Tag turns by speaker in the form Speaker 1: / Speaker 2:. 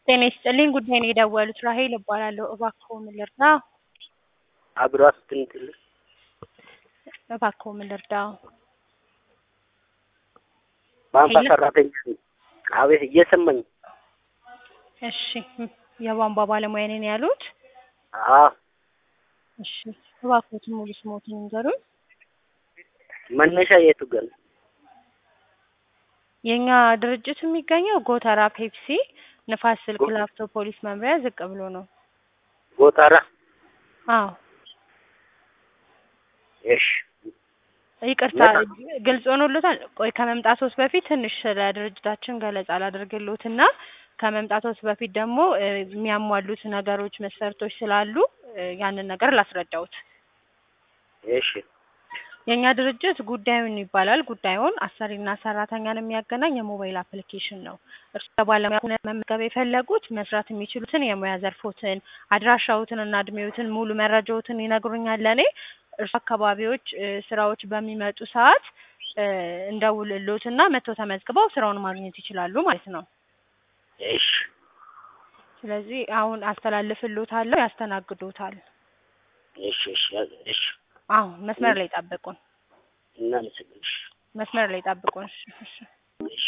Speaker 1: ጤና ይስጥልኝ ጉዳይ ነው የደወሉት ራሄል እባላለሁ እባክዎ ምን ልርዳ
Speaker 2: አብሯት ትንትል
Speaker 1: እባክዎ ምን ልርዳው
Speaker 2: ቧንቧ
Speaker 1: ሄሎ።
Speaker 2: ሰራተኛ ነኝ። አቤት እየሰማኝ
Speaker 1: እሺ የቧንቧ ባለሙያ ነኝ ያሉት
Speaker 2: አዎ
Speaker 1: እሺ እባክዎትን ሙሉ ስሞትን ይንገሩኝ
Speaker 2: መነሻ የቱ ገን
Speaker 1: የእኛ ድርጅት የሚገኘው ጎተራ ፔፕሲ ንፋስ ስልክ ላፍቶ ፖሊስ መምሪያ ዝቅ ብሎ ነው
Speaker 2: ጎተራ
Speaker 1: አዎ
Speaker 2: እሺ
Speaker 1: ይቅርታ ግልጽ ሆኖሎታል ቆይ ከመምጣቶት በፊት ትንሽ ስለ ድርጅታችን ገለጻ ላድርግሎትና ከመምጣቶት በፊት ደግሞ እ የሚያሟሉት ነገሮች መስፈርቶች ስላሉ እ ያንን ነገር ላስረዳዎት
Speaker 2: እሺ
Speaker 1: የእኛ ድርጅት ጉዳዩን ይባላል ጉዳዩን አሰሪና ሰራተኛን የሚያገናኝ የሞባይል አፕሊኬሽን ነው እርሱ ባለሙያ ሆነው መመዝገብ የፈለጉት መስራት የሚችሉትን የሙያ ዘርፎትን አድራሻዎትን እና እድሜዎትን ሙሉ መረጃዎትን ይነግሩኛል ለእኔ እርሱ አካባቢዎች እ ስራዎች በሚመጡ ሰዓት እ እንደውልሎትና መጥተው ተመዝግበው ስራውን ማግኘት ይችላሉ ማለት ነው
Speaker 2: እሺ
Speaker 1: ስለዚህ አሁን አስተላልፍልዎታለሁ ያስተናግዶታል
Speaker 2: እሺ እሺ እሺ
Speaker 1: አሁን መስመር ላይ ጠብቁን
Speaker 2: እናመሰግንሽ
Speaker 1: መስመር ላይ ጠብቁን እሺ እሺ
Speaker 2: እሺ